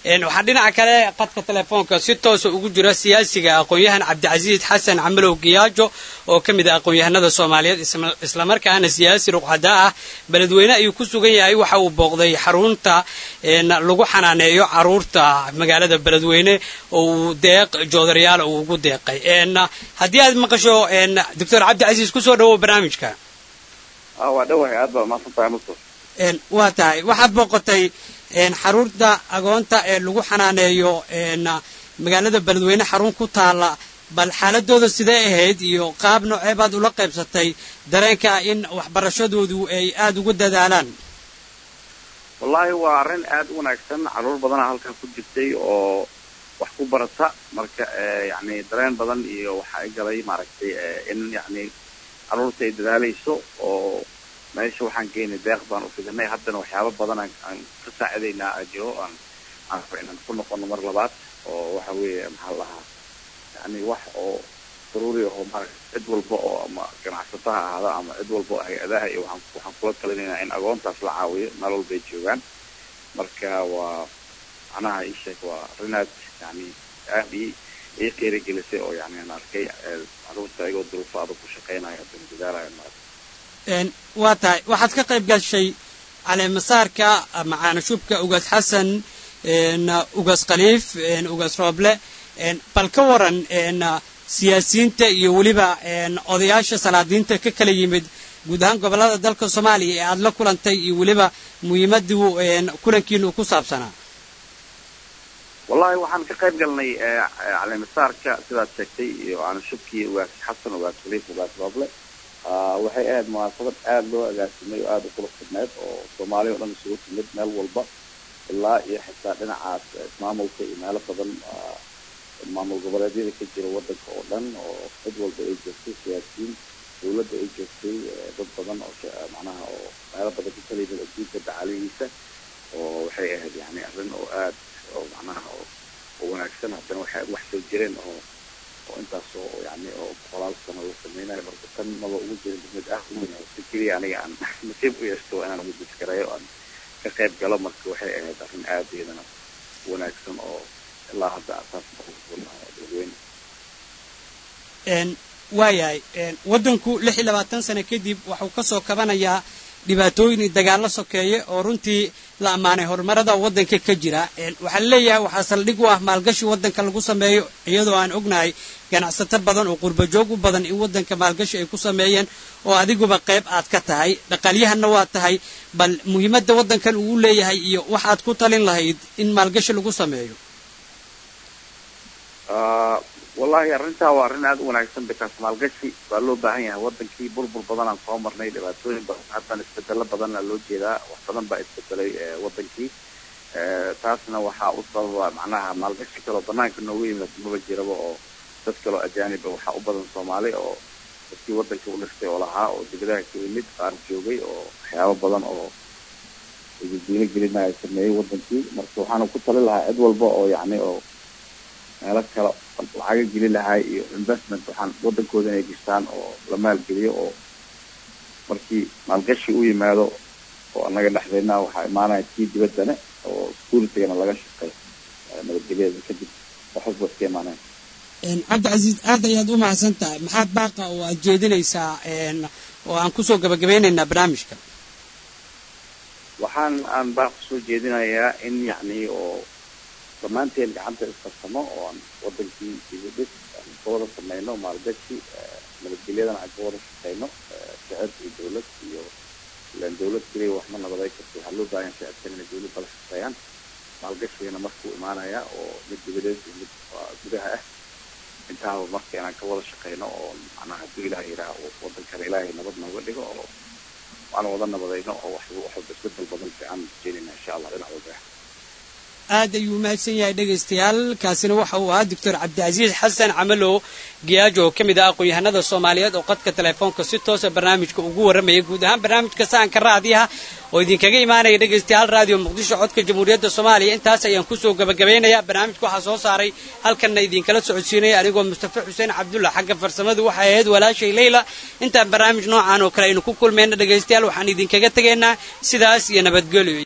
waxaa dhinaca kale qadka telefoonka si toosa ugu jira siyaasiga aqoon-yahan cabdicasiis xasan camalow giyaajo oo ka mid ah aqoon-yahanada soomaaliyeed islamarkaana siyaasi ruqxada ah beledweyne ayuu ku sugan yahay waxa uu booqday xarunta lagu xanaaneeyo caruurta magaalada beledweyne oo uu deeq joodarayaal uu ugu deeqay haddii aad maqasho doctor cabdicasiis kusoo dhawow barnaamijka waa dhawahay aad baa mahadsantahay mustafa waa tahay waxaad booqotay xarunta agoonta ee lagu xanaaneeyo magaalada beledweyne xarun ku taala bal xaaladooda sidee ahayd iyo qaab noocee baad ula qaybsatay dareenka in waxbarashadoodu ay aada ugu dadaalaan wallaahi waa arrin aada u wanaagsan caruur badana halkan ku jirtay oo wax ku barata marka yani dareen badan iyo waxa i galay maaragtay in yani caruurta ay dadaalayso oo meesha waxaan geynay deeq baan ufidanay haddana waxyaaba badan aan ka saacidaynaa jiro aan aan inaan ku noqono mar labaad oo waxa weeye maxaa lahaa yani wax oo daruuri aho maarata cid walba oo ama ganacsato ha ahaada ama cid walba oo hay-adaha iyo waxaan waxaan kula talinaynaa in agoontaas la caawiyo meel walba ay joogaan marka waa macnaha ii sheeg waa arinaad yani aad i ii qiirigelisay oo yani aan arkay caruurta ayagoo duruufo adag ku shaqeynaya haddana dadaalayo maarata waa tahay waxaad ka qayb gashay caleemasaarka macaana shubka ugaas xasan ugaas khaliif ugaas rooble bal ka waran siyaasiyiinta iyo weliba odayaasha salaadiinta ka kala yimid guud ahaan gobollada dalka soomaaliya ee aada la kulantay iyo weliba muhiimaduu kulankiinu ku saabsanaa wallahi waxaan ka qayb galnay caleemasaarka sidaad sheegtay iyo aanashubkii ugaas xasan ugaas khaliif ugaas rooble waxay ahayd munaasabad aada loo agaasimay oo aada u kula fidneed oo soomaaliya o dhan isugu timid meel walba ilaa iyo xitaa dhinacaas ismaamulka iyo meelo badan maamul goboleedyada ka jira wadanka oo dhan oo cid walba ay joogtay siyaasiyiin dawladda ay joogtay dad badan oo macnaha oo meelo badan ka kala yimid adduunka dacalihiisa oo waxay ahayd yani arrin oo aad oo macnaha oo oo wanaagsan haddana waxay wax soo jireen oo oo intaas oo yani oo boqolaal sano la sameynayo marka tan maba ugu jirin mid ah uweyn si keliya aniga aan nasiib u yeesto inaan ugu diskareeyo aan ka qayb galo marka waxay ahayd arrin aada iyadana wanaagsan oo ilaa hadda asaas dadweyne waayahay waddanku lix iyo labaatan sano kadib waxuu ka soo kabanayaa dhibaatooyin iyo dagaallo sokeeye oo runtii la ammaanay horumarada waddanka ka jira waxaa laleeyahay waxaa saldhig u ah maalgashi waddanka lagu sameeyo iyadoo aan ognahay ganacsato badan oo qurbajoog u badan in waddanka maalgashi ay ku sameeyeen oo adiguba qayb aad ka tahay dhaqaalyahanna waa tahay bal muhiimadda waddankan uu leeyahay iyo waxaad ku talin lahayd in maalgashi lagu sameeyo wallahi arrintaa waa arrin aada u wanaagsan bikaas maalgashi waa loo baahan yahay wadankii burbur badan aan soo marnay dhibaatooyin badan haddana isbedelo badanna loo jeedaa wax badan baa isbedelay wadankii taasna waxaa u sababa macnaha maalgashi kaloo banaanka noogu yimid maba jiraba oo dad kaloo ajaaniba waxaa u badan soomaali oo dadkii wadanka u dhistay oo lahaa oo dibadaha ka yimid qaar joogay oo waxyaabo badan oo diino gelinaya sameeyey wadankii marka waxaana ku tali lahaa cid walba oo yani oo meelo kale lacaga geli lahay iyo investment waxaan wadankooda inay gishtaan oo la maalgeliyo oo markii maalgashi u yimaado oo anaga dhexdeedna waxaa imaanaya kii dibaddane oo securitigana laga shaqeey nabadgelyada kadib waxasba iska imaanaya cabdicasiis aad ayaad u mahadsan tahay maxaad baaqa oo aad jeedinaysaa oo aan kusoo gabagabeynaynaa barnaamijka waxaan aan baaq kusoo jeedinayaa in yacni oo dhammaanteen gacanta iskarsamo oo aan wadankii dibudhis aan ka wada sameyno maalgashi nabadgelyadana aan ka wada shaqeyno shicib iyo dawlad iyo ilaan dawlad keliya waxma nabaday karto waxaa loo baahan shicibkan inay dawladda la shaqeeyaan maalgashigana markuu imaanaya oo mid dibadeed iyo mid gudaha ah intaaba marka inaan ka wada shaqeyno oo macnaha hadduu ilaah yidhaah wadankana ilaahay nabad nooga dhigo oo aan wada nabadayno oo wax waxba isbedel badan fiican jeelina insha allah dhinac walba aad ayuu umahadsan yahay dhegaystayaal kaasina waxa uu ahaa doctor cabdicasiis xasan camalow giyaajo oo ka mid ah aqoon-yahanada soomaaliyeed oo qadka telefoonka si toosa barnaamijka ugu warramaya guud ahaan barnaamijka saanka raadiyaha oo idinkaga imaanaya dhegaystayaal raadiyo muqdisho codka jamhuuriyadda soomaaliya intaas ayaan kusoo gabagabaynayaa barnaamijka waxaa soo saaray halkanna idinkala socodsiinaya anigoo mustafa xuseen cabdulla xagga farsamadu waxay ahayd walaashay leyla intaan barnaamij noocan oo kale aynu ku kulmayna dhegaystayaal waxaan idinkaga tegaynaa sidaas iyo nabadgelyo